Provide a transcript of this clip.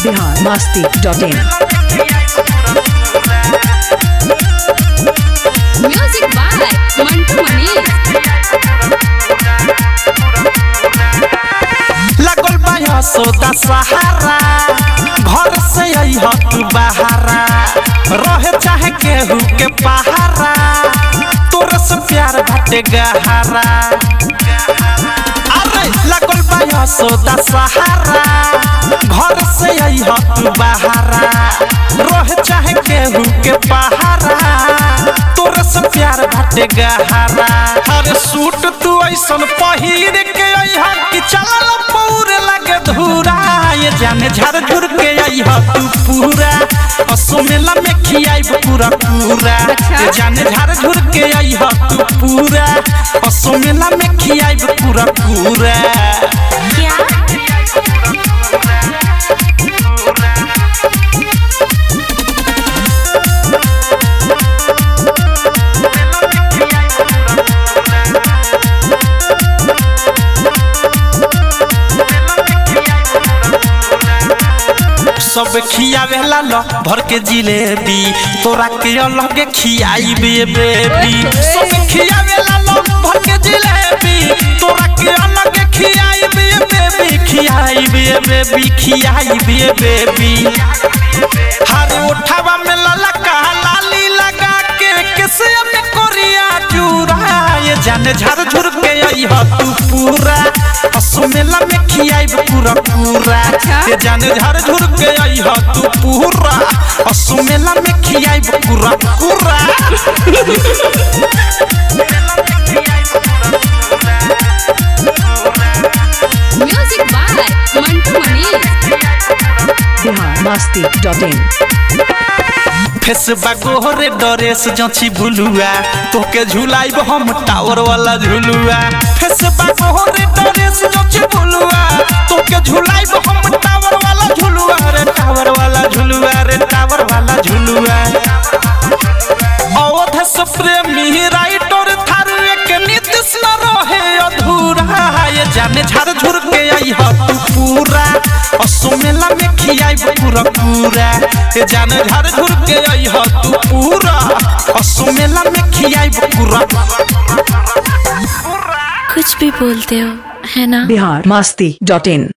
Bihar Masti dot in Music by Mantu Manish. लगल बा सोदा सहारा घर से अइह तू बहारा रहे चाहे केहू के पहारा तोरे से प्यार बाटे गहरा अरे लगल बा सोदा सहारा घर से अइह तू बहारा रहे चाहे केहू के पहारा तोरे से प्यार बाटे गहरा अरे सूट तू ऐसन पहिर के अइह कि चलल पौरे लगे धूरा ये जाने झर झुर के अइह तू पूरा असो मेला में खियाइब पूरा पूरा अच्छा। ये जाने झर झुर के अइह तू पूरा असो मेला में खियाइब पूरा पूरा सब खियावेला ल भर के जिलेबी तोरा के अलग खियाइबे बेबी सब खियावेला ल भर के जिलेबी तोरा के अलग खियाइबे बेबी खियाइबे बेबी खियाइबे बेबी हर उठावा में लला का लाली लगा के किसे में कोरिया चूरा ये जाने झर झुर के अइह तू पूरा असो मेला में खियाइब पूरा पूरा अच्छा। ये जाने झर झुर के अइह तू पूरा असो मेला में खियाइब पूरा पूरा Music by Mantu Manish. Bihar Masti dot in फेसबा गोहरे डरेस जची भुलुआ तोके झुलाइब हम टावर वाला झुलुआ फेसबा गोहरे डरेस जची भुलुआ तोके झुलाइब हम टावर वाला झुलुआ रे टावर वाला झुलुआ रे टावर वाला झुलुआ अवध से प्रेमी राइटर थारू एक नीतिश न रहे अधूरा ये जाने झर झुर के अइह तू पूरा असो मेला में खियाइब पूरा पूरा ये जाने झर झुर के अइह तू पूरा असो मेला में खियाइब पूरा कुछ भी बोलते हो है ना बिहार मस्ती डॉट इन